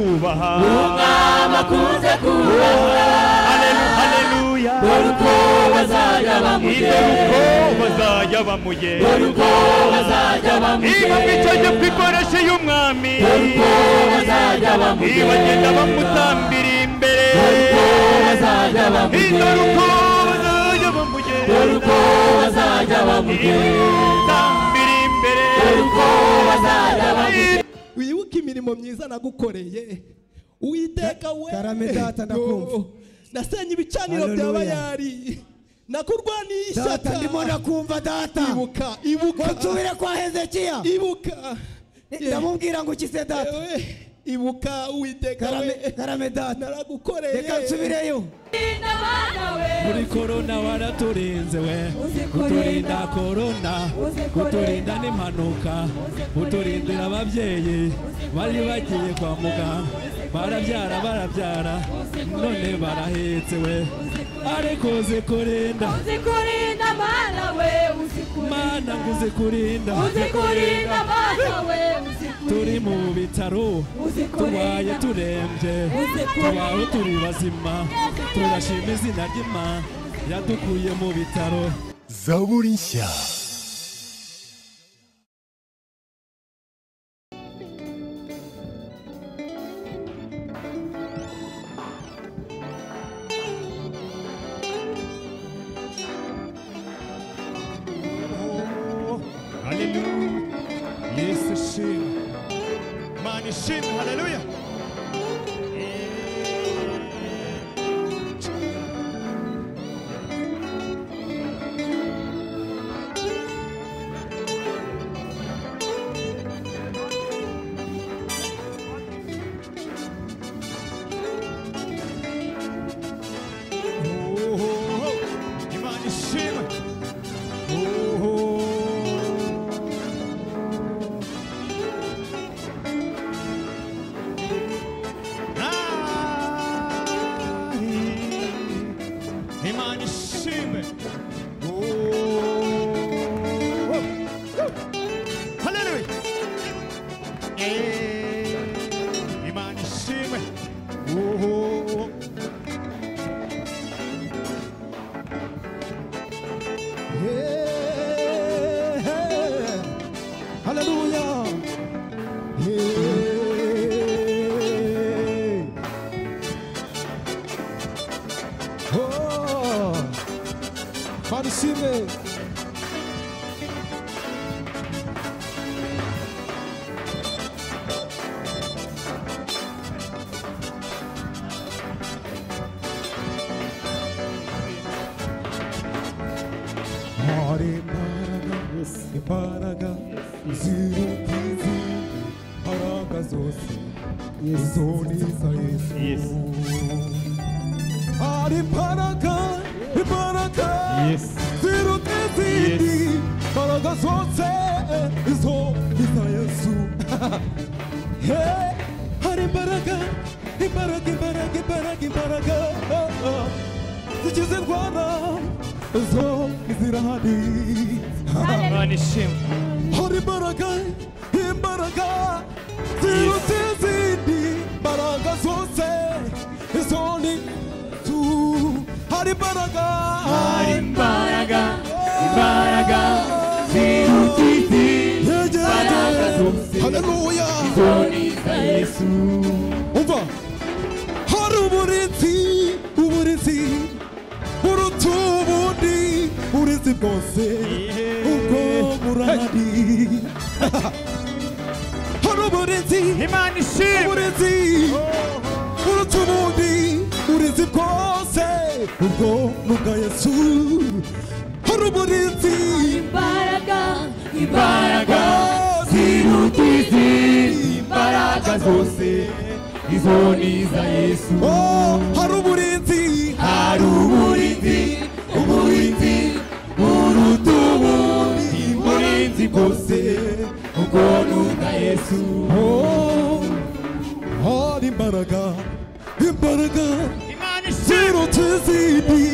kubaha umwami akunze kubaha haleluya haleluya dore uko bazajya bamugira dore uko bazajya bamuye dore uko bazajya niba bamugira mwica jya kwikoresha y'umwami dore uko bazajya bamugira niba genda bamutambira imbere dore uko bazajya bamugira dore uko bazajya bamuye dore uko bazajya bamugira bamutambira imbere dore uko bazajya bamugira wibuke imirimo myiza nagukoreye uwiteka we Karame data, ndakumva. Oh, nasenye ibicaniro bya Hallelujah. bayari nakurwaniye data ishyaka ndimo ndakumva data ibuka ibuka nsubire kwa hezekiya ibuka ndamubwira ngo ukize data Yewe, ibuka uwiteka karame we karame data naragukoreye reka nsubireyo muri korona waraturinze we Uzi kurinda. uturinda korona Uzi kurinda. uturinda n'impanuka kurinda. uturindira ababyeyi bari bagiye kwa muganga barabyara barabyara kurinda. none barahetse we Uzi kurinda. ariko uzi kurinda uzikurinda mana we uzikurinda mana ngo uzi kurinda uzikurinda mana we uzikurinda turi mu bitaro Uzi kurinda. tubaye turembye Uzi kurinda. tubaho turi bazima turashima izina ry'imana yadukuye mu bitaro zaburi nshya haleluya yesu shimwe mana ishimwe haleluya Ohoho, Imana ishimwe Oho. Ai, Imana ishimwe Ohoho. Haleluya Eh, Imana ishimwe Ohoho. haleluya manishime hari imbaraga imbaraga ziruta izi mbaraga zose izo ni iza yesu Yesu. hari imbaraga imbaraga Yesu. ziruta izindi mbaraga zose izo ni iza yesu He, hari imbaraga imbaraga imbaraga imbaraga imbaraga ah, ah. zikiza indwara zo zirahari Ah. Imana ishimwe hari imbaraga imbaraga ziruta izindi mbaraga zose izo ni tu hari imbaraga hari imbaraga imbaraga ziruta izindi mbaraga zose. haleluya za yesu umva hari uburinzi uburinzi buruta ubundi burinzi bwose ubwo burahari hari uburinzi imana ishimwe uburinzi buruta ubundi burinzi bwose ubwo ni ubwa yesu hari uburinzi imbaraga imbaraga ziruta imbaraga zose izo ni iza yesu Oh, hari uburinzi hari uburinzi uburinzi buruta ubundi burinzi bwose ubwo ni ubwa yesu Oh, hari imbaraga imbaraga imana ziruta izindi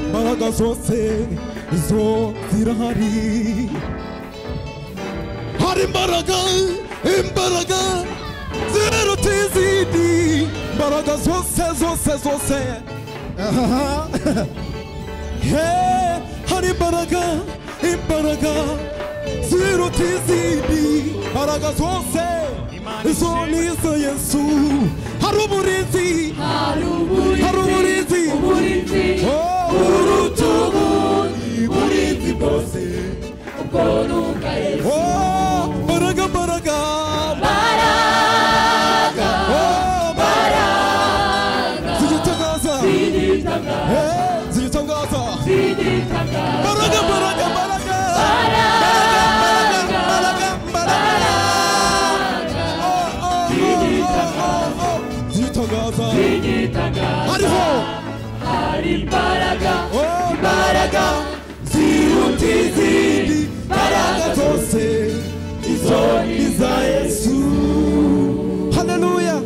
imbaraga zose izo zirahari hari imbaraga imbaraga ziruta izindi imbaraga zose zose zose Aha. Hey, hari imbaraga imbaraga ziruta izindi imbaraga zose izo ni izo yesu hari uburinzi hari uburinzi Hari uburinzi. uburinzi Oh. buruta ubundi uburinzi bwose ubwo nuka yesu Oh, imbaraga imbaraga Oh, imbaraga zigitangaza Sinitanga, Hey, zigitangaza sinitanga, imbaraga imbaraga imbaraga zitangaza sinitanga, hariho hari imbaraga, imbaraga ziruta izindi mbaraga zose izo ni iza yesu haleluya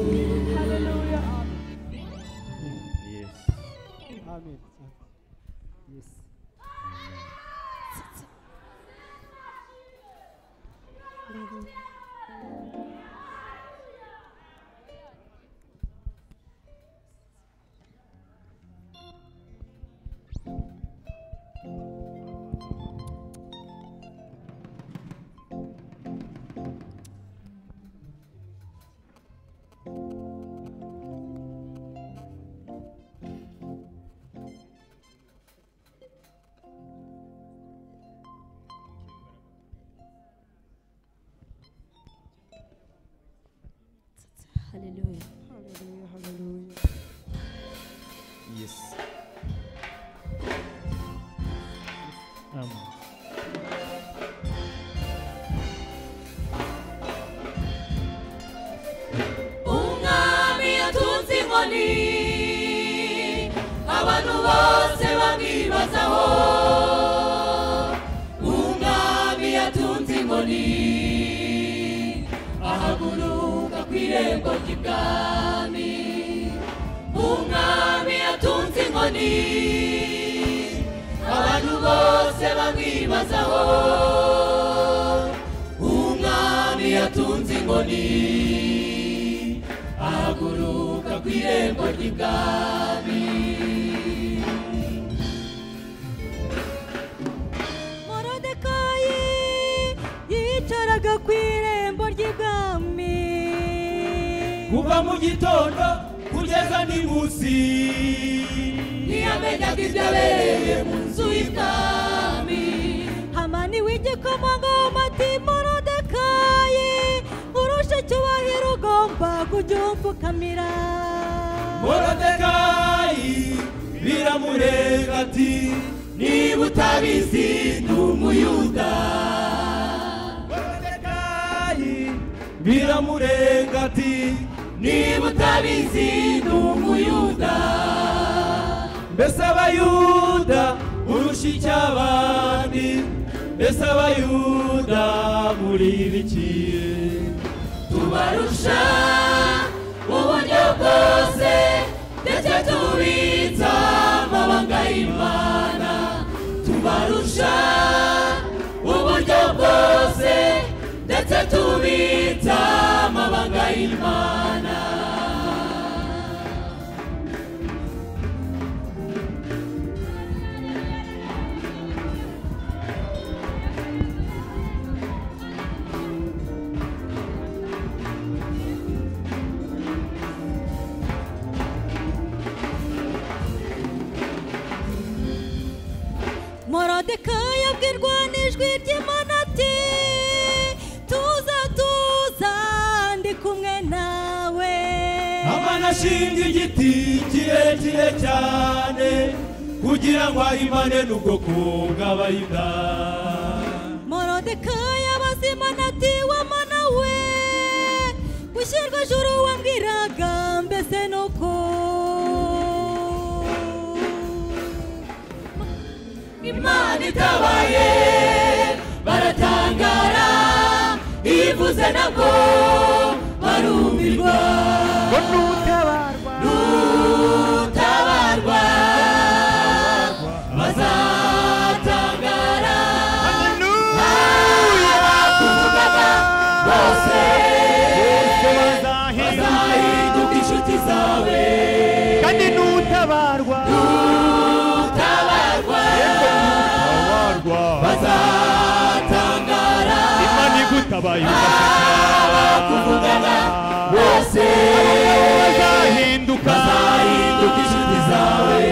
Hallelujah. umwami yatunze inkoni abantu bose bamwibazaho umwami yatunze inkoni ahaguruka ku irembo ry'ibwami umwami yatunze inkoni abantu bose bamwibazaho umwami yatunze inkoni ahaguruka ku irembo ry'ibwami morodekayi yicaraga ku irembo ry'ibwami kuva mu gitondo kugeza n'imunsi ntiyamenyaga ibyabereye mu nzu y'ibwami hamani w'igikomangoma ati morodekayi urusha icyubahiro ugomba kujya umfukamira morodekayi biramurega ati niba utabizi ni umuyuda morodekayi biramurega ati niba utabizi ni umuyuda mbese abayuda urusha icy'abandi mbese abayuda muri biki tubarusha mu buryo bwose ndetse tubitsa amabanga y'imana tubarusha mu buryo bwose ndetse tubitsa amabanga y'imana morodekayi abwirwa n'ijwi ry'imana ati tuza tuza ndi kumwe nawe amana ashinga igiti kirekire cyane kugira ngo ahimane n'ubwoko bw'abayuda morodekayi abazimana ati wamana we gushyirwa juru wambwiraga mbese nuko imana itabaye baratangara ivuze nabwo barumirwa nutabarwa bazatangara abakuvugaga bose bazahinduka inshuti zawe abakuvugana bose bazahinduka bazahinduka inshuti zawe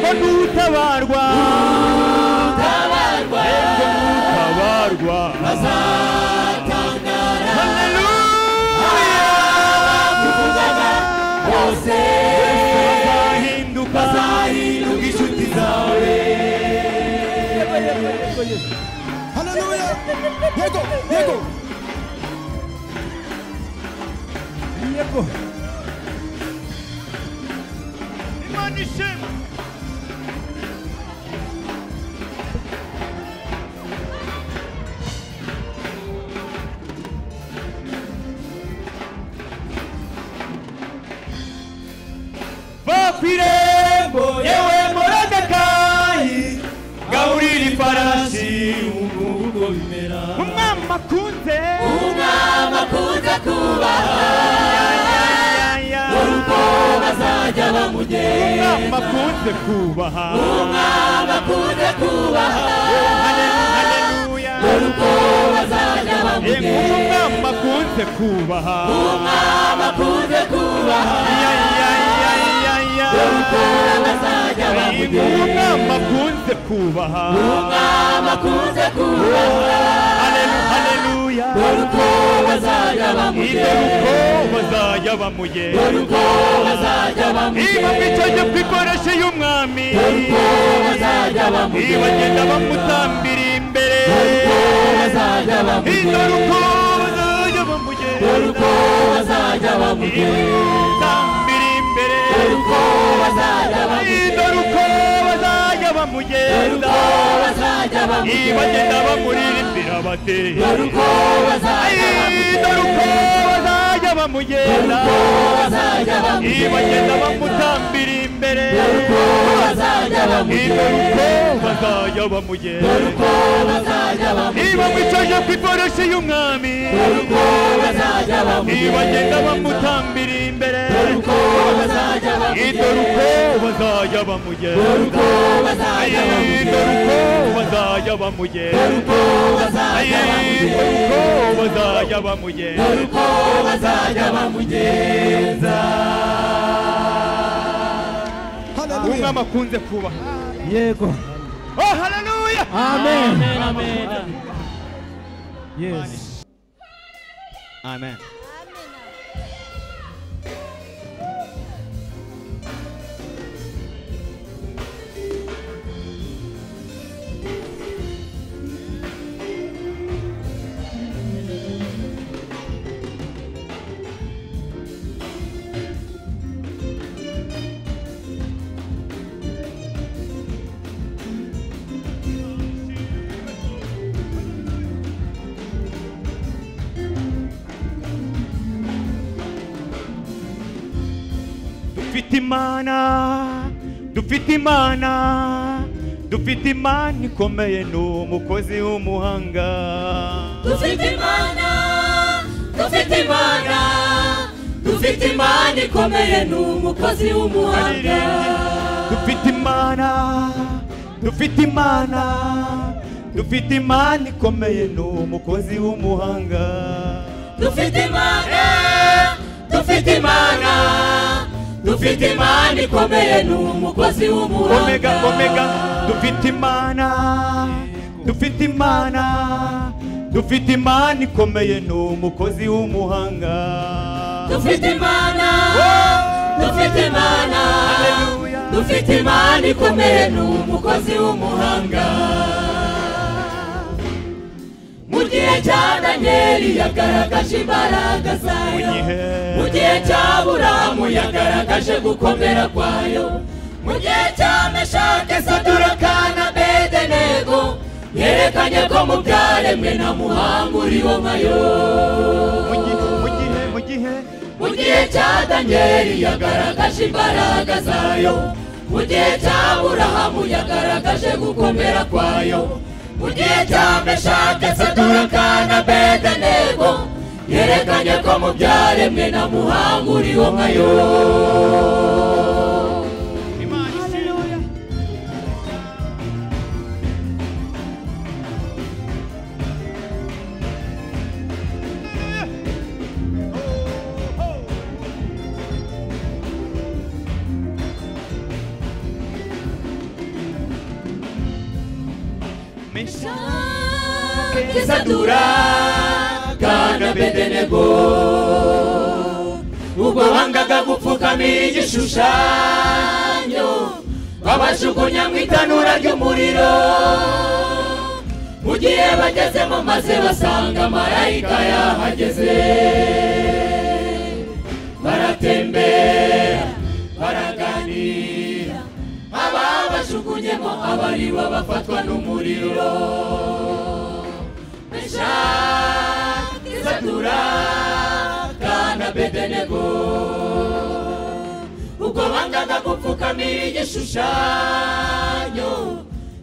ngo nutabarwa nutabarwa ngo nutabarwa bazatangara haleluya abakuvugana bose bazahinduka bazahinduka inshuti zawe Haleluya. Yego, yego. Yego. imana ishema va ku irembo yewe moradekayi gaburira ifarashi uko bimera umwami akunze umwami akunze kubaha urugo bazajya bamugera umwami akunze kubaha umwami akunze kubaha haleluya urugo bazajya yego bamugera umwami akunze kubaha umwami akunze kubaha Ya, ya, ya, ya, ya. urugo bazajya Yego bamugera umwami akunze kubaha umwami akunze kubaha Halelu- haleluya urugo bazajya iryo bamugera rugo bazajya bamugera urugo bazajya niba bamugera mwicaye ku ikoresho y'umwami urugo bazajya niba bamugera agenda bamutambira imbere bazajya iryo bamugera rugo bazajya bamugera urugo bazajya bamutambira imbere bamugera urugo iryo bazajya bamugera rugo bazajya bamugenda urugo bazajya niba bamugera agenda bamuririmbira bati urugo bazajya iryo bamugera rugo bazajya bamugenda bazajya niba bamugera agenda bamutambira imbere urugo bazajya iryo bamugera rugo bazajya bamugera urugo bazajya niba bamugera mwicaje ku itoroshi y'umwami urugo bazajya niba agenda bamugera bamutambira imbere urugo bazajya iryo rugo bazajya bamugera bamugenda urugo bazajya iryo bamugera rugo bazajya bamugenda urugo bazajya iryo rugo bamugera bazajya bamugenda urugo bazajya bamugenza Haleluya. umwami akunze kubaha Yego. oh haleluya Amen. Yes. amen dufite imana dufite imana dufite imana ikomeye ni umukozi w'umuhanga dufite imana dufite imana dufite imana ikomeye ni umukozi w'umuhanga dufite imana dufite imana dufite imana ikomeye ni umukozi w'umuhanga dufite imana dufite imana dufite imana ikomeye ni umukozi omega w'umuhanga omega dufite imana dufite imana dufite imana ikomeye ni umukozi w'umuhanga dufite imana Oh! dufite imana Hallelujah. dufite imana ikomeye ni umukozi w'umuhanga mu gihe cya daniyeli yagaragaje imbaraga mu zayo gihe mu gihe cya buramu yagaragaje gukomera kwayo mu gihe cya meshake saduraka na bedenego yerekanye ko mu byaremwe na muhanga uriho nkayo mu gihe mu gihe mu gihe mu gihe cya daniyeli yagaragaje imbaraga zayo mu gihe cya burahamu yagaragaje gukomera kwayo mu gihe cya meshake saduraka na bedenego yerekanye ko mu byaremwe na muhanga uriho nkayo meshake sadura kana bedenego ubwo bangaga gupfukamira igishushanyo babajugunya mu itanura ry'umuriro mu gihe bagezemo maze basanga marayika yahageze baratembera baraganira ababajugunyemo abaribo bafatwa n'umuriro meshaki sadura kana bedenego ubwo bangaga gupfukamira igishushanyo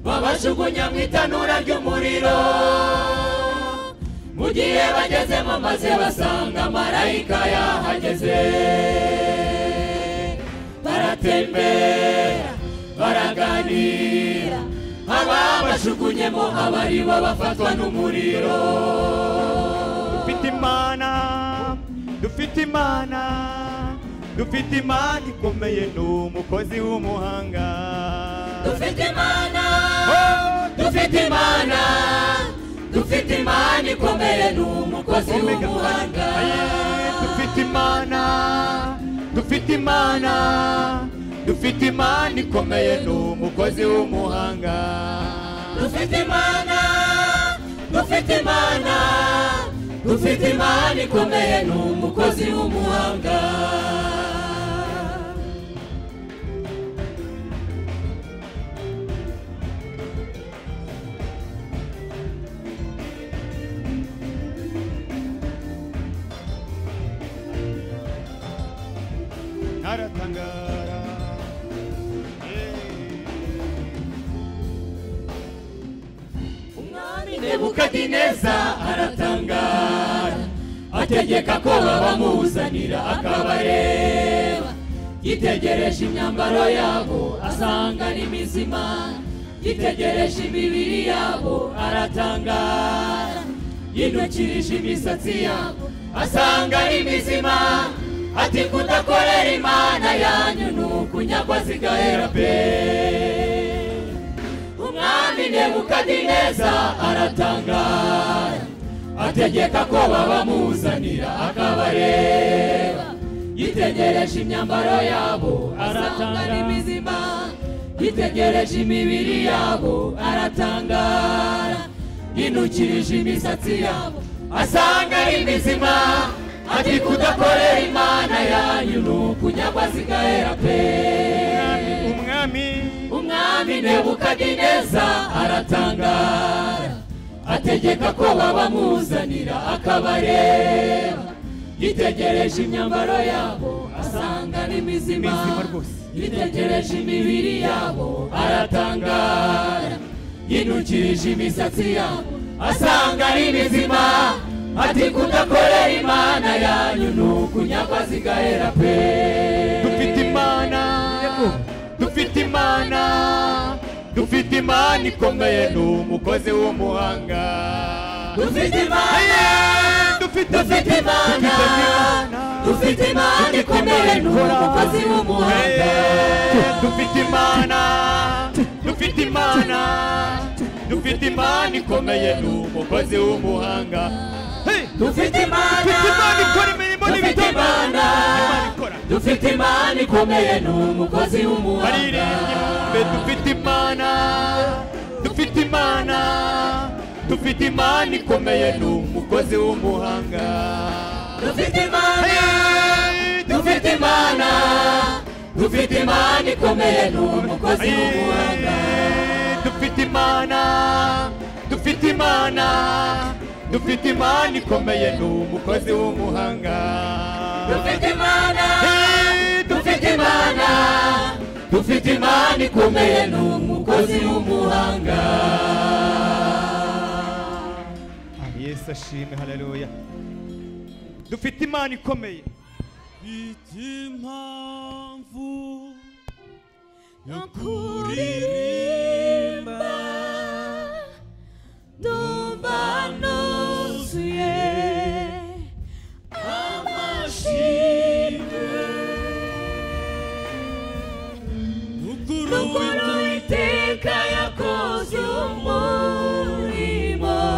babajugunya mu itanura ry'umuriro mu gihe bagezemo maze basanga marayika yahageze baratembera baraganira aba bajugunyemo abari babafatwa n'umuriro dufite imana dufite imana dufite imana ikomeye ni umukozi w'umuhanga dufite imana dufite imana dufite imana ikomeye ni umukozi w'umuhanga dufite imana dufite imana dufite imana ikomeye ni umukozi w'umuhanga dufite imana dufite imana dufite imana ikomeye ni umukozi w'umuhanga naratangara umwami nebukadineza aratangara ategeka ko babamuzanira akabareba yitegereje imyambaro yabo asanga ni mizima yitegereje imibiri yabo aratangara yinukirije imisatsi yabo asanga ari mizima ati kudakorera imana yanyu ni ukunyagwa zigahera pe umwami nebukadineza aratangara ategeka ko babamuzanira akabareba yitegereje imyambaro yabo asanga ari mizima yitegereje imibiri yabo aratangara yinukirije imisatsi yabo asanga ari mizima ati kudakorera imana yanyu ni ukunyagwa zigahera pe umwami umwami nebukadineza aratangara ategeka ko babamuzanira akabareba yitegereje imyambaro yabo asanga ni mizima Mizima rwose. yitegereje imibiri yabo aratangara yinukirije imisatsi yabo asanga ari mizima ati kudakorera imana yanyu ni ukunyagwa zigahera pe dufite imana dufite imana dufite imana ikomeye ni umukozi w'umuhanga dufite imana dufite imana dufite imana ikomeye ni umukozi w'umuhanga dufite imana dufite imana dufite imana ikomeye ni umukozi w'umuhanga dufite imana dufite imana dufite imana ikomeye ni umukozi w'umuhanga baririmbye dufite imana dufite imana dufite imana ikomeye ni umukozi w'umuhanga dufite imana dufite imana dufite imana ikomeye ni umukozi w'umuhanga dufite imana dufite imana dufite imana ikomeye ni umukozi w'umuhanga dufite imana dufite imana dufite imana ikomeye ni umukozi w'umuhanga yesu ashime haleluya dufite imana ikomeye impamvu Kuririmba Ndumva nuzuye Amashimwe ukuru Ukuntu iteka yakoze umuntu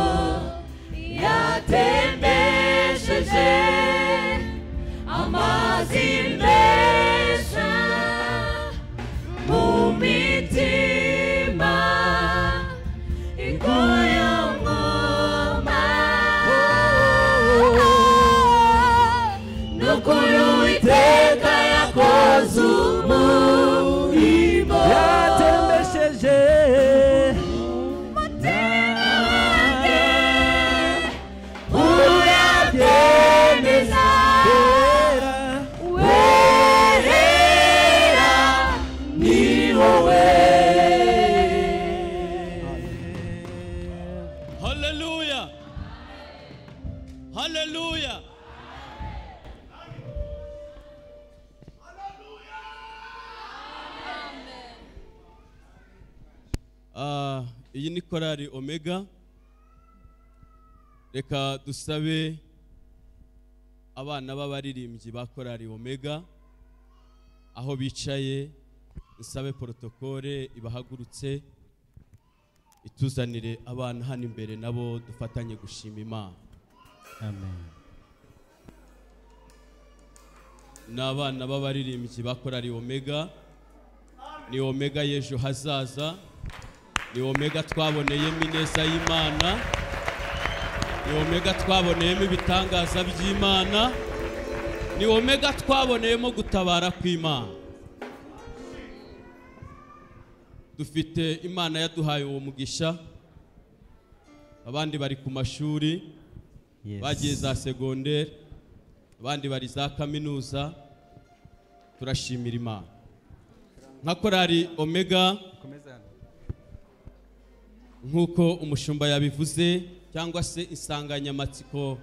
iyi ni korali omega reka dusabe abana b'abaririmbyi ba korali omega aho bicaye dusabe porotokole ibahagurutse ituzanire abana hano imbere nabo dufatanye gushima imana amen ni abana b'abaririmbyi ba korali omega ni omega y'ejo hazaza ni omega twaboneyemo ineza y'imana ni omega twaboneyemo ibitangaza by'imana ni omega twaboneyemo gutabara kw'imana dufite imana yaduhaye uwo mugisha abandi bari ku mashuri bagiye za segonderi abandi bari za kaminuza turashimira imana nka korari omega nk'uko umushumba yabivuze cyangwa se insanganyamatsiko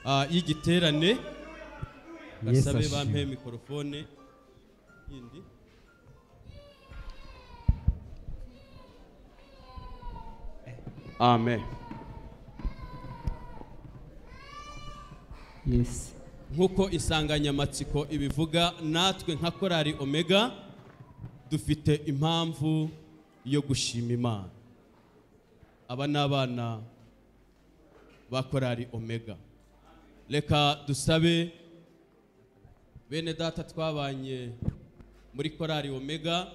ah, y'igiterane basabe ashimwe. bampe mikorofone yindi amen Yes. nk'uko insanganyamatsiko ibivuga natwe nka korari omega dufite impamvu yo gushima imana aba ni abana ba korari omega reka dusabe bene data twabanye muri korari omega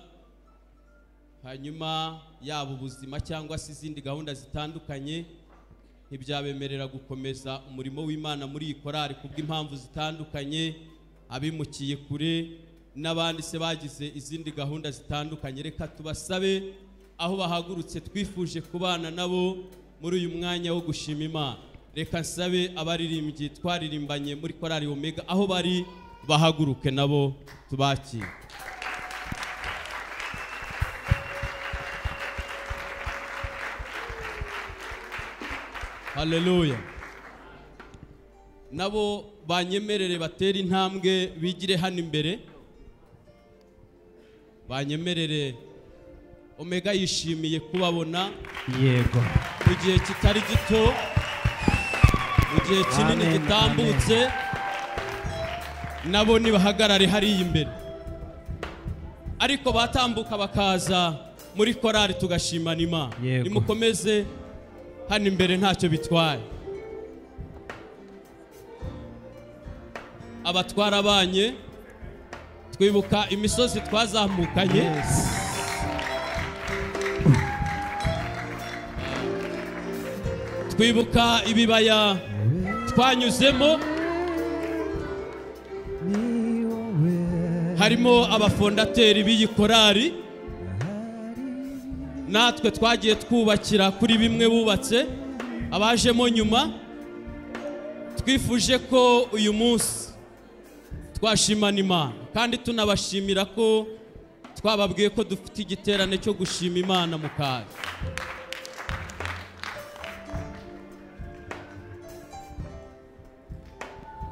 hanyuma yaba ubuzima cyangwa se izindi gahunda zitandukanye ntibyabemerera gukomeza umurimo w'imana muri iyi korari kubw'impamvu zitandukanye abimukiye kure n'abandi se bagize izindi gahunda zitandukanye reka tubasabe aho bahagurutse twifuje kubana nabo muri uyu mwanya wo gushima imana reka nsabe abaririmbyi twaririmbanye muri korari omega aho bari bahaguruke nabo tubakire haleluya nabo banyemerere batere intambwe bigire hano imbere banyemerere omega yishimiye kubabona yego mu gihe kitari gito mu gihe kinini Amen, gitambutse nabo nibahagarare hariya imbere ariko batambuka bakaza muri korari tugashimana imana Yego. nimukomeze hano imbere ntacyo bitwaye abatwara abanye twibuka imisozi twazamukanye twibuka ibibaya twanyuzemo harimo abafondateri b'iyi korari natwe twagiye twubakira kuri bimwe bubatse abajemo nyuma twifuje ko uyu munsi twashimana imana kandi tunabashimira ko twababwiye ko dufite igiterane cyo gushima imana mu kazi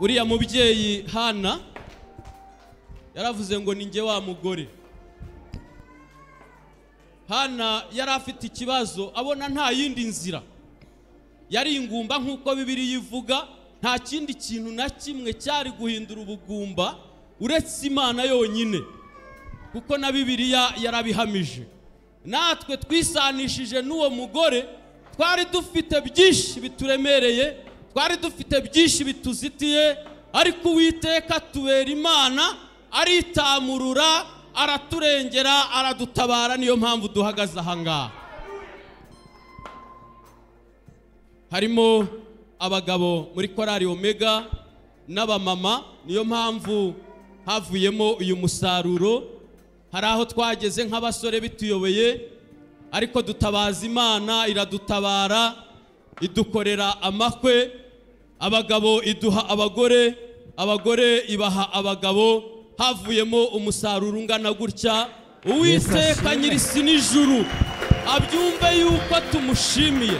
uriya mubyeyi hana yaravuze ngo ni njye wa mugore hana yari afite ikibazo abona nta yindi nzira yari ingumba nk'uko bibiri yivuga nta kindi kintu na kimwe cyari guhindura ubugumba uretse imana yonyine kuko na bibiriya yarabihamije natwe twisanishije n'uwo mugore twari dufite byinshi bituremereye twari dufite byinshi bituzitiye ariko uwiteka tubera imana aritamurura araturengera aradutabara niyo mpamvu duhagaze ahangaha harimo abagabo muri korari omega n'abamama niyo mpamvu havuyemo uyu musaruro hari aho twageze nk'abasore bituyobeye ariko dutabaza imana iradutabara idukorera amakwe abagabo iduha abagore abagore ibaha abagabo havuyemo umusaruro ungana gutya uwiteka nyirisi n'ijuru abyumve yuko tumushimiye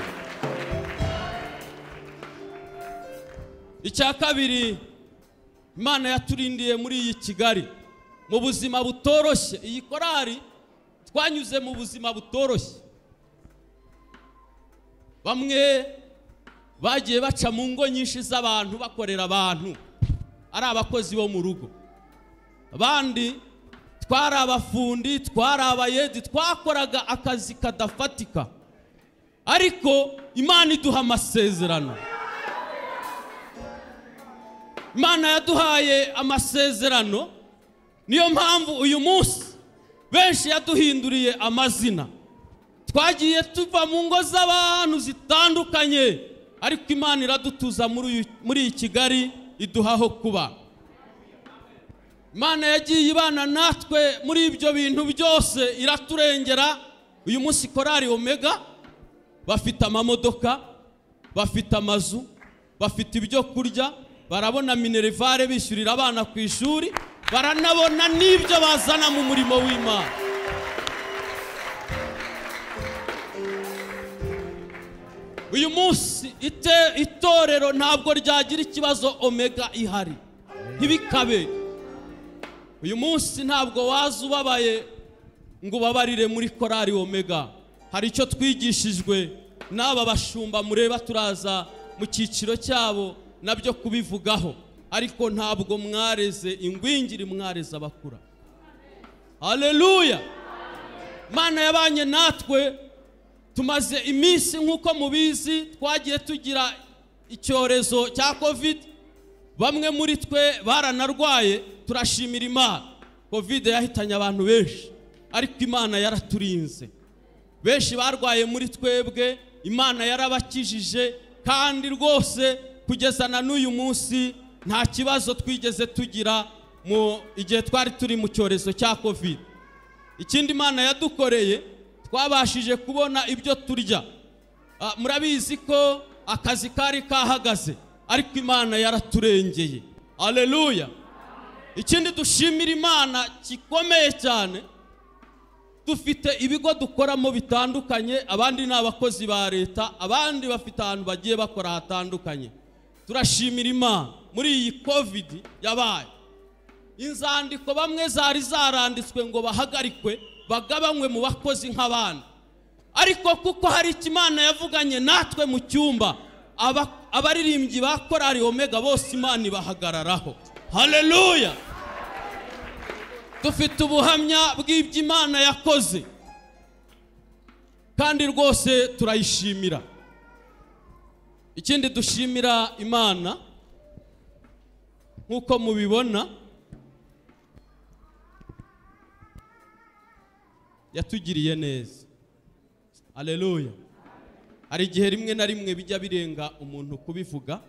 icya kabiri imana yaturindiye muri iyi kigali mu buzima butoroshye iyi korari twanyuze mu buzima butoroshye bamwe bagiye baca mu ngo nyinshi z'abantu bakorera abantu ari abakozi bo mu rugo abandi twari abafundi twari abayedi twakoraga akazi kadafatika ariko imana iduha amasezerano imana yaduhaye amasezerano niyo mpamvu uyu munsi benshi yaduhinduriye amazina twagiye tuva mu ngo z'abantu zitandukanye ariko imana iradutuza muri uyu- muri iyi kigali iduha aho kuba imana yagiye ibana natwe muri ibyo bintu byose iraturengera uyu munsi korari omega bafite amamodoka bafite amazu bafite ibyo kurya barabona minerivare bishyurira abana ku ishuri baranabona n'ibyo bazana mu murimo w'imana uyu munsi ite- itorero ntabwo ryagira ikibazo omega ihari ntibikabe uyu munsi ntabwo waza ubabaye ngo ubabarire muri korari omega hari icyo twigishijwe n'aba bashumba mureba turaza mu cyiciro cyabo nabyo kubivugaho ariko ntabwo mwareze ingwingiri mwareze abakura haleluya imana yabanye natwe tumaze iminsi nk'uko mubizi twagiye tugira icyorezo cya kovide bamwe muri twe baranarwaye turashimira imana kovide yahitanye abantu benshi ariko imana yaraturinze benshi barwaye muri twebwe imana yarabakijije kandi rwose kugeza na n'uyu munsi nta kibazo twigeze tugira mu igihe twari turi mu cyorezo cya kovide ikindi imana yadukoreye twabashije kubona ibyo turya Ah, murabizi ko akazi kari kahagaze ariko imana yaraturengeye aleluya ikindi dushimira imana gikomeye cyane dufite ibigo dukoramo bitandukanye abandi ni abakozi ba leta abandi bafite ahantu bagiye bakora hatandukanye turashimira imana muri iyi kovidi yabaye inzandiko bamwe zari zaranditswe ngo bahagarikwe bagabanywe mu bakozi nk'abandi ariko kuko hari icyo imana yavuganye natwe mu cyumba aba- abaririmbyi ba korari omega bose imana ibahagararaho haleluya dufite ubuhamya bw'ibyo imana yakoze kandi rwose turayishimira ikindi dushimira imana nk'uko mubibona yatugiriye neza aleluya hari igihe rimwe na rimwe bijya birenga umuntu kubivuga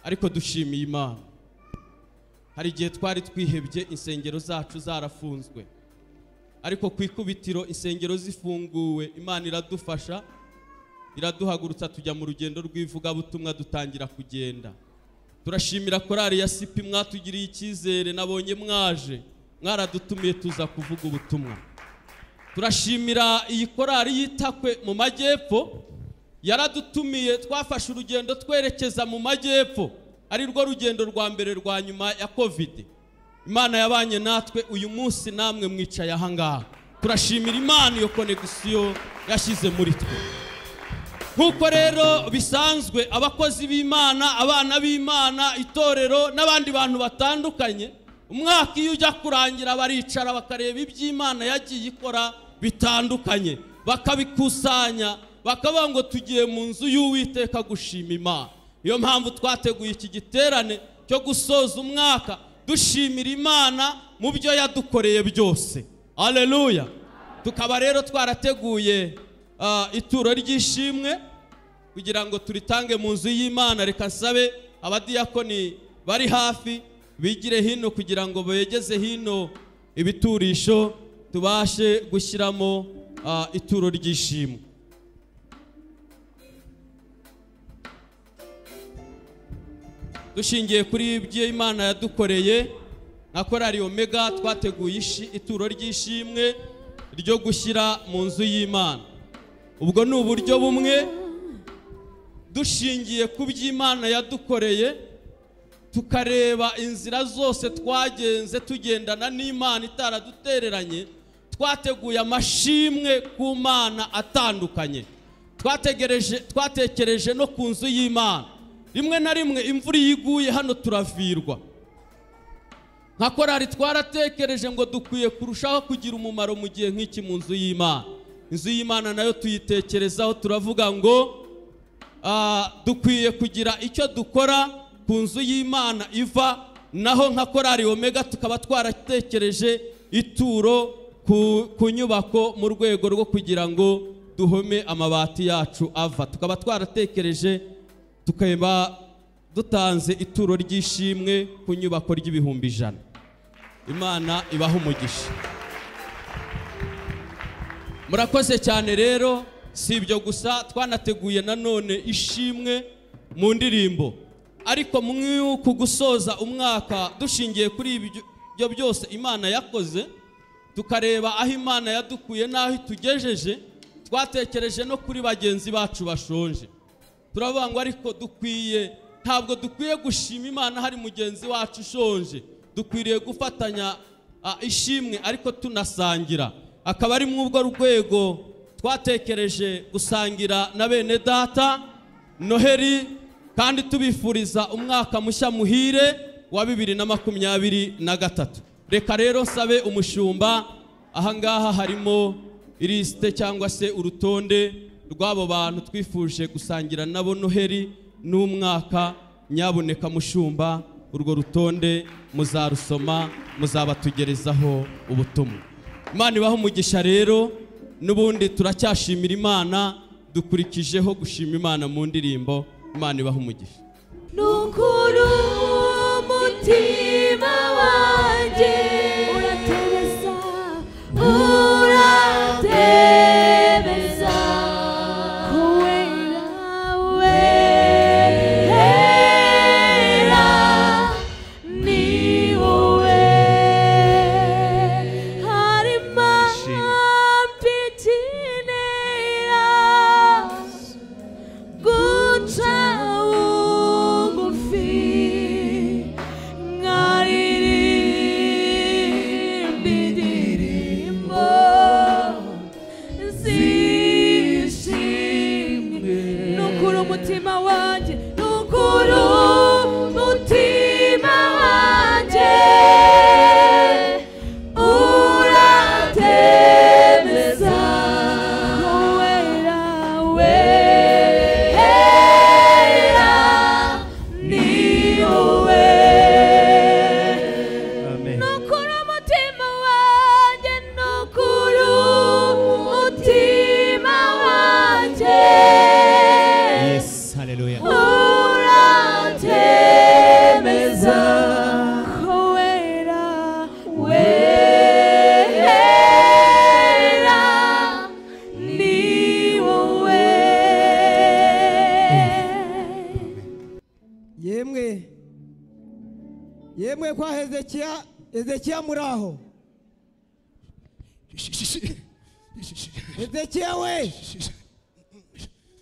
ariko dushimiye imana hari igihe twari twihebye insengero zacu zarafunzwe ariko ku ikubitiro insengero zifunguwe imana iradufasha iraduhagurutsa tujya mu rugendo rw'ivugabutumwa dutangira kugenda turashimira korari ya sipi mwatugiriye icyizere nabonye mwaje mwaradutumiye tuza kuvuga ubutumwa turashimira iyi korari y'itakwe mu majyepfo yaradutumiye twafashe urugendo twerekeza mu majyepfo ari rwo rugendo rwa mbere rwa nyuma ya kovide imana yabanye natwe uyu munsi namwe mwicaye ahangaha turashimira imana iyo konegisiyo yashyize muri twe nk'uko rero bisanzwe abakozi b'imana abana b'imana itorero n'abandi bantu batandukanye umwaka iyo ujya kurangira baricara bakareba iby'imana yagiye ikora bitandukanye bakabikusanya bakavuga ngo tugiye mu nzu y'uwiteka gushima imana niyo mpamvu twateguye iki giterane cyo gusoza umwaka dushimira imana mu byo yadukoreye byose aleluya tukaba rero twarateguye ah, ituro ry'ishimwe kugira ngo turitange mu nzu y'imana reka nsabe abadiyakoni bari hafi bigire hino kugira ngo begeze hino ibiturisho tubashe gushyiramo ah, ituro ry'ishimwe dushingiye kuri ibyo imana yadukoreye na korari omega twateguye ishi- ituro ry'ishimwe ryo gushyira mu nzu y'imana ubwo ni uburyo bumwe dushingiye ku byo imana yadukoreye tukareba inzira zose twagenze tugendana n'imana itaradutereranye twateguye amashimwe ku mana atandukanye twategereje twatekereje no ku nzu y'imana rimwe na rimwe imvura iyo iguye hano turavirwa nka korari twaratekereje ngo dukwiye kurushaho kugira umumaro mu gihe nk'iki mu nzu y'imana inzu y'imana nayo tuyitekerezaho turavuga ngo ah, dukwiye kugira icyo dukora ku nzu y'imana iva naho nka korari omega tukaba twaratekereje ituro ku, ku nyubako mu rwego rwo kugira ngo duhome amabati yacu ava tukaba twaratekereje tukaba dutanze ituro ry'ishimwe ku nyubako ry'ibihumbi ijana imana ibaha umugisha murakoze cyane rero si ibyo gusa twanateguye nanone ishimwe mu ndirimbo ariko mu kugusoza umwaka dushingiye kuri ibyo byose imana yakoze tukareba aho imana yadukuye n'aho itugejeje twatekereje no kuri bagenzi bacu bashonje turavuga ngo ariko dukwiye ntabwo dukwiye gushima imana hari mugenzi wacu ushonje dukwiriye gufatanya ah, ishimwe ariko tunasangira akaba ari muri urwo rwego twatekereje gusangira na bene data noheri kandi tubifuriza umwaka mushya muhire wa bibiri na makumyabiri na gatatu reka rero sabe umushumba ahangaha harimo ilisite cyangwa se urutonde rw'abo bantu twifuje gusangira nabo noheri n'umwaka nyaboneka mushumba urwo rutonde muzarusoma muzabatugerezaho ubutumwa imana ibaho umugisha rero n'ubundi turacyashimira imana dukurikijeho gushima imana mu ndirimbo imana ibaho umugisha nukuru umutima wanjye uratereza uratereza kubera wera ni wowe hari mampitinera guca bugufi nkaririmba indirimbo zishimwe nukura umutima wanjye nukura umutima wanjye uratemeza wera wera ni wowe Amen. nukuru umutima wanjye nukuru umutima wanjye Yes, hallelujah. uratemeza ko wera wera ni wowe yemwe yemwe kwa hezekiya hezekiya muri aho hezekiya we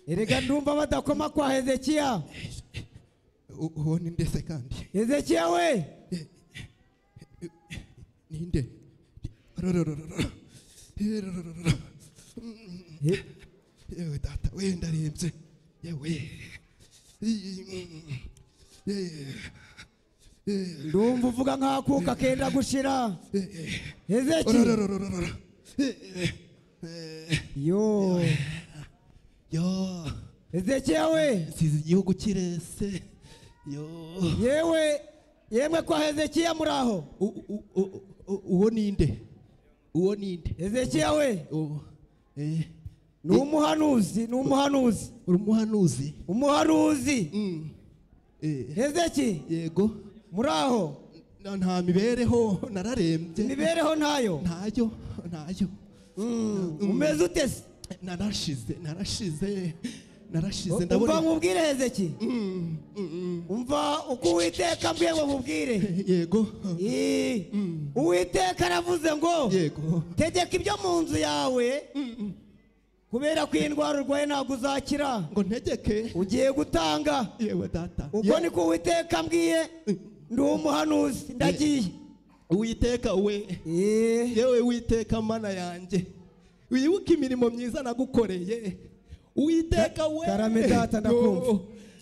erega ndumva badakoma kwa hezekiya U- uwo ni nde se kandi hezekiya we ninde Rororororo. Eh, rorororo. He- yewe data we ndarembye yewe ndumva uvuga nk'akuka kenda gushira hezekiya Rorororororo. yo yo hezekiya we nsize igihugu kirese yo yewe yemwe kwa hezekiya muri aho U- u- u- u- uwo ni nde uwo ni nde hezekiya we Uwo- eh, ni umuhanuzi ni umuhanuzi uri umuhanuzi umuhanuzi Mm. Eh, hezeki yego muri aho Na- nta mibereho nararembye imibereho ntayo ntayo ntayo Mm, umeze ute se narashize narashize narashize umva ndabona nkubwire hezeki Mm, mm, umva uko uwiteka mbwiye ngo nkubwire mm. yego Ii, uwiteka aravuze ngo yego tegeka ibyo mu nzu yawe kubera ko iyi ndwara urwaye ntabwo uzakira ngo ntegeke ugiye gutanga yewe data ubwo Ye- ni ko uwiteka mbwiye ndi umuhanuzi ndagiye uwiteka we Ee, yewe witeka mana yanjye wibuke imirimo myiza nagukoreye uwiteka we Karame data, ndakumva. Oh,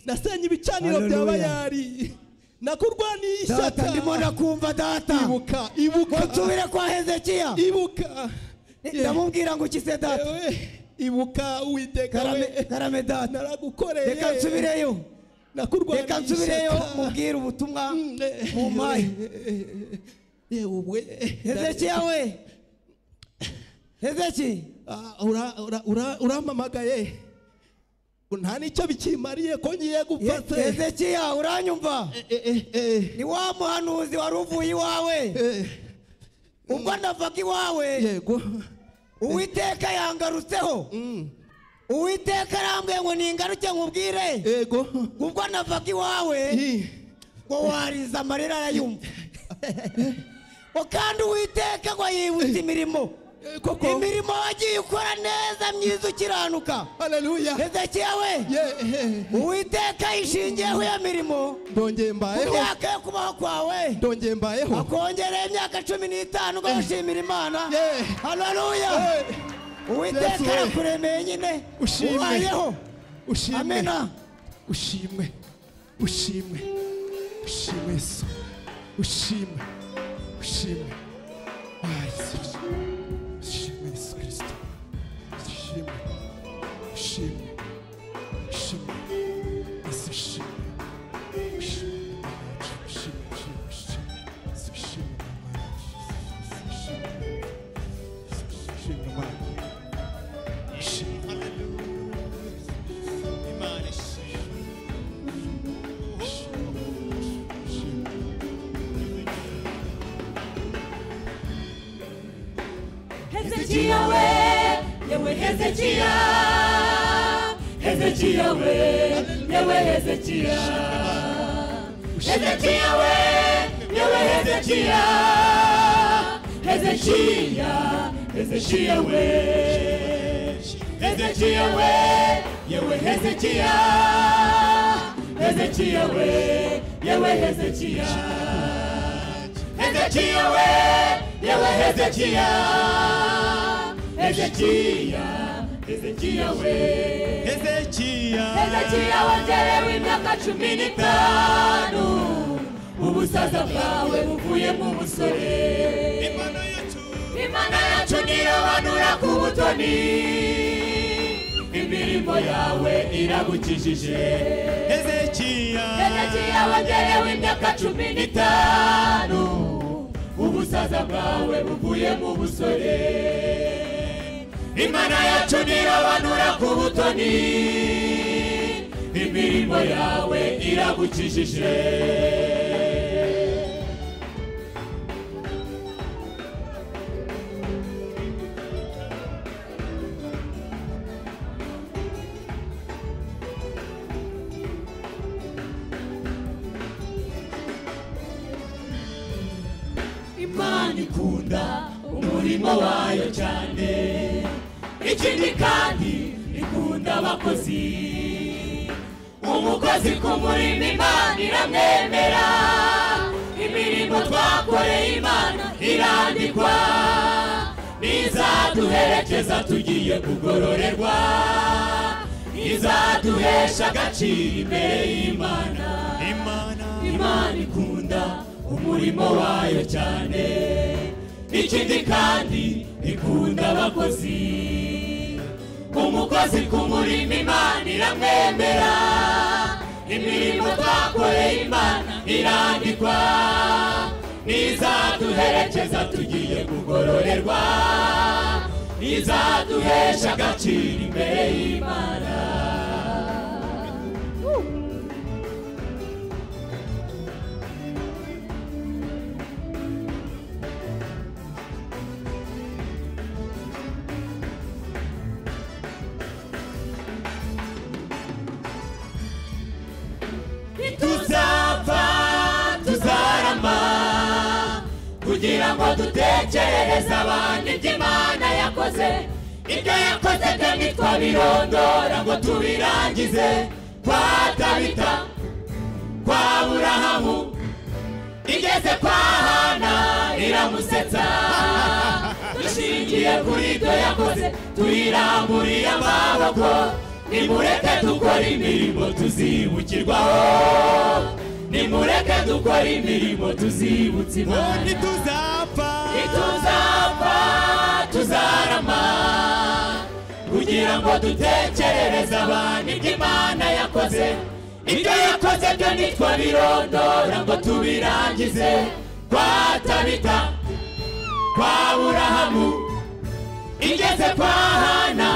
nasenye ibicaniro bya Hallelujah. bayari nakurwaniye data ishyaka ndimo ndakumva data ibuka ibuka nsubire kwa hezekiya ibuka ndamubwira ngo ukise data Ewe, ibuka uwiteka karame we karame data naragukoreye reka nsubireyo nakurwaniye reka nsubireyo ishyaka. mubwire ubutumwa Mm, eh, mumpaye eh, eh, ubwe hezekiya we hezeki Ah, ura- ura- ura- urampamagaye nta n'icyo bikimariye ko ngiye gupfa se hezekiya uranyumva Eh, eh, eh, ni wa muhanuzi wari uvuye iwawe eh, ubwo ndavaga iwawe yego uwiteka yangarutseho Mm, uwiteka arambwiye ngo ningaruke nkubwire yego ubwo navaga iwawe Ih, ngo wariza amarira arayumva ngo kandi uwiteka ngo yibutse imirimo eh, koko imirimo wagiye ukora neza myiza ukiranuka haleluya hezekiya we Ye, eh, uwiteka yishingiyeho iyo mirimo ndongeye ku mbayeho myaka yo kubaho kwawe ndongeye mbayeho akongereye imyaka cumi n'itanu ngo wishimire imana Ye. haleluya Eh, uwiteka Yesu we. yakuremeye nyine Ushimwe. ubayeho ushimwe amena ushimwe ushimwe ushimwe yesu ushimwe ushimwe Ah, Yesu, ushimwe yesu kirisito ushimwe ushimwe ushimwe yesu ushimwe ushimwe Imana yacu, ushimwe ushimwe ushimwe yesu ushimwe Imana yacu, Yesu, ushimwe Yesu, ushimwe Imana yacu. ushimwe Hezekiya we yewe Hezekiya Hezekiya we yewe Hezekiya Hezekiya we yewe Hezekiya Hezekiya Hezekiya we Hezekiya we yewe Hezekiya Hezekiya we yewe Hezekiya Hezekiya we yewe Hezekiya Hezekiya Hezekiya we Hezekiya wagerewe imyaka cumi n'itanu ubusaza bwawe buvuye mu busore imana yacu nirabanura ku butoni imirimo yawe iragukijije Hezekiya wagerewe imyaka cumi n'itanu ubusaza bwawe buvuye mu busore imana yacu nirabanura ku butoni imirimo yawe iragukijije imana ikunda umurimo wayo cyane ikindi kandi ikunda abakozi umukozi ku murimo imana iramwemera imirimo twakoreye imana irandikwa nizaduherekeza tugiye kugororerwa izaduhesha agaciro imbere y'imana imana ikunda umurimo wayo cyane ikindi kandi ikunda abakozi umukozi ku murimo imana iramwemera imirimo twakoreye imana irandikwa nizaduherekeza tugiye kugororerwa izaduhesha agaciro imbere y'imana tuzapfa tuzarama kugira ngo dutekerereze abandi ibyo imana yakoze ibyo yakoze byo ntitwabirondora ngo tubirangize kwa dabita kwa burahamu igeze kwa hana iramusetsa dushingiye kuri ibyo yakoze tuyiramburiye amaboko nimureke dukora imirimo tuzibukirwaho nimureke dukora imirimo tuzibutse imana ntituzapfa ntituzapfa tuzarama kugira ngo dutekerereze abantu ibyo imana yakoze ibyo yakoze byo ntitwabirondora ngo tubirangize kwa tabita kwa burahamu igeze kwa hana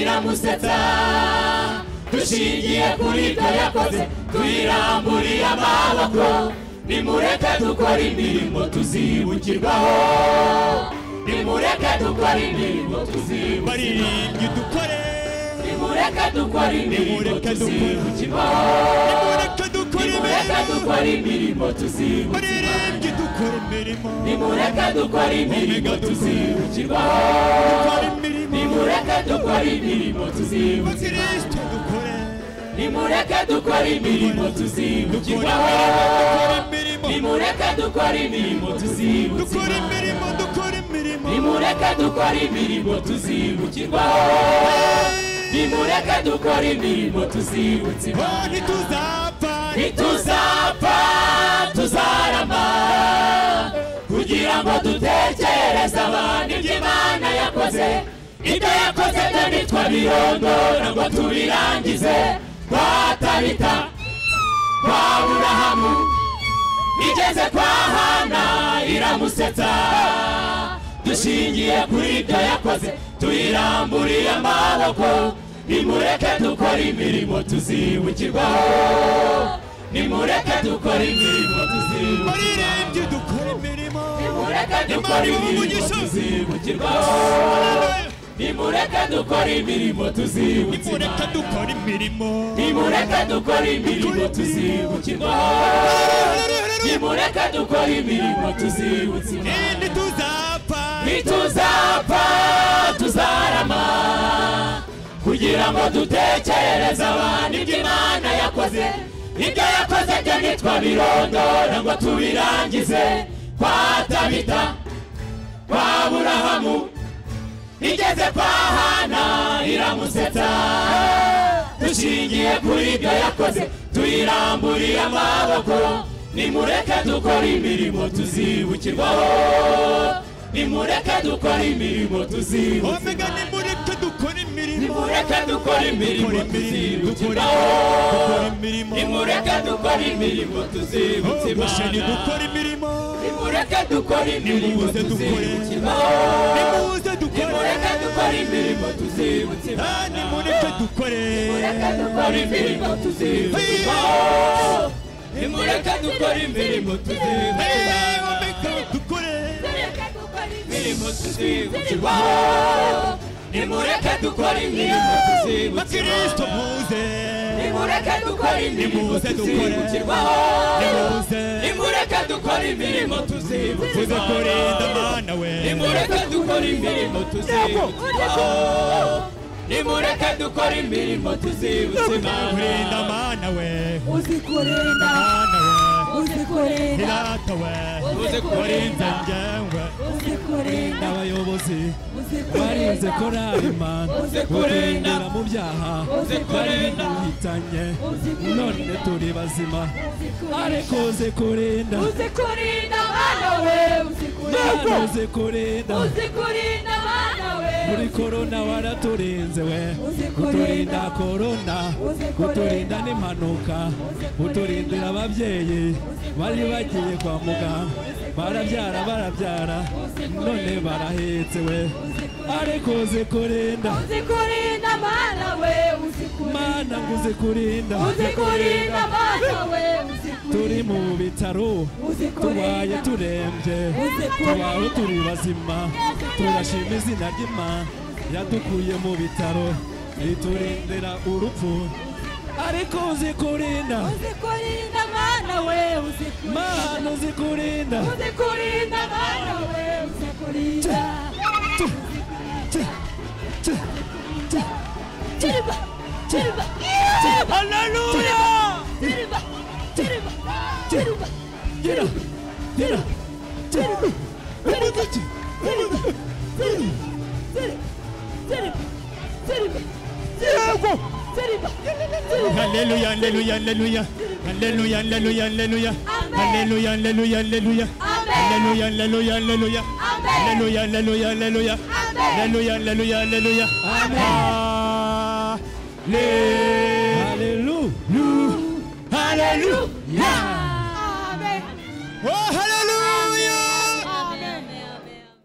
iramusetsa dushingiye kuri ibyo yakoze tuyiramburiye amaboko nimureke dukora imirimo tuzibukirwaho nimureke dukora imirimo tuzibukirwaho baririmbyi dukore nimureke dukora imirimo Nimureke dukore. tuzibukirwaho nimureke dukore nimureke imirimo dukora imirimo tuzibukirwaho baririmbyi dukore imirimo nimureke dukora imirimo tuzibukirwaho dukore imirimo nimureke dukora imirimo tuzibukirwaho bakristo dukore nimureke dukora imirimo tuzibukirwaho dukore imirimo nimureke dukora imirimo dukore tuzibukirwaho nimureke dukora imirimo imirimo dukore imirimo tuzibukirwaho nimureke dukora imirimo tuzibukirwaho Oh, ntituzapfa ntituzapfa tuzarama kugira ngo dutekereze abantu ibyo imana yakoze ibyo yakoze byo ntitwabirondora ngo tubirangize kwa tabita kwa burahamu igeze kwa hana iramusetsa dushingiye kuri ibyo yakoze tuyiramburiye amaboko nimureke dukora imirimo tuzibukirwaho nimureke dukora imirimo tuzibukirwa baririmbyi dukore imirimo nimureke dukora imirimo tuzibukirwaho nimureke dukora imirimo tuzibukirwa nimureke dukore imirimo nimureke dukora imirimo tuzibukirwaho nimureke dukora imirimo tuzibukirwa ntituzapfa ntituzapfa tuzarama kugira ngo dutekerereze abantu ibyo imana yakoze ibyo yakoze byo ntitwabirondora ngo tubirangize kwa tabita kwa burahamu igeze kwa hana iramusetsa dushingiye kuri ibyo yakoze tuyiramburiye amaboko nimureke dukora imirimo tuzibukirwaho nimureke dukora imirimo tuzibukirwaho omega nimureke dukore imirimo nimureke dukora imirimo tuzibukirwaho dukore imirimo nimureke dukora imirimo musheni tuzibukirwaho dukore imirimo nimureke dukora imirimo Nimuze dukore. tuzibukirwaho nimuze dukore nimureke dukora imirimo tuzibukirwaho Ah, nimureke dukore nimureke dukora imirimo tuzibukirwaho nimureke dukora imirimo Eh, tuzibukirwaho omega dukore imirimo tuzibukirwaho nimureke dukora imirimo bakristo tuzibukirwaho muze nimureke dukora imirimo tuzibukirwaho Nimuze dukore. Nimuze. nimureke dukora imirimo muze kurinda tuzibukirwaho mana we nimureke dukora imirimo tuzibukirwaho nimureke dukora imirimo tuzibutse kurinda imana mana we uzikurinda mana we uzikurinda irata we kurinda. uzikurinda njyewe uzikurinda abayobozi barinze uzikurinda korari mani batwinjira mu byaha bari duhitanye none turi bazima ariko uze kurinda uzikurinda mwana we uzikurinda Mana uze kurinda uzikurinda mwana we muri korona waraturinze we Uzikurinda. uturinda korona Uzikurinda. uturinda n'impanuka uturindira ababyeyi bari bagiye kwa muganga barabyara barabyara none barahetse we ariko uzi kurinda uzikurinda mwana we uzikurinda mana ngo uzi kurinda uzikurinda mwana we uzikurinda turi mu bitaro turwaye uzikurinda turembye Uzikurinda. tubaho turi bazima turashima izina ry'imana yadukuye mu bitaro riturindira urupfu ariko uzikurinda uzikurinda mwana we uzikurinda mana uzikurinda uzikurinda mwana we uzikurinda Tiriba, tiriba, haleluya tiriba, tiriba, tiriba, gira gira tiriba, tiriba, tiriba, tiriba. tiriba tiriba Haleluya, haleluya, haleluya. Haleluya, haleluya, haleluya. Amen. Haleluya, haleluya, haleluya. amen Haleluya, haleluya, haleluya. amen Haleluya, haleluya, haleluya. amen Haleluya, haleluya, haleluya. Hallelujah. Haleluya. Haleluya. amen Oh, haleluya.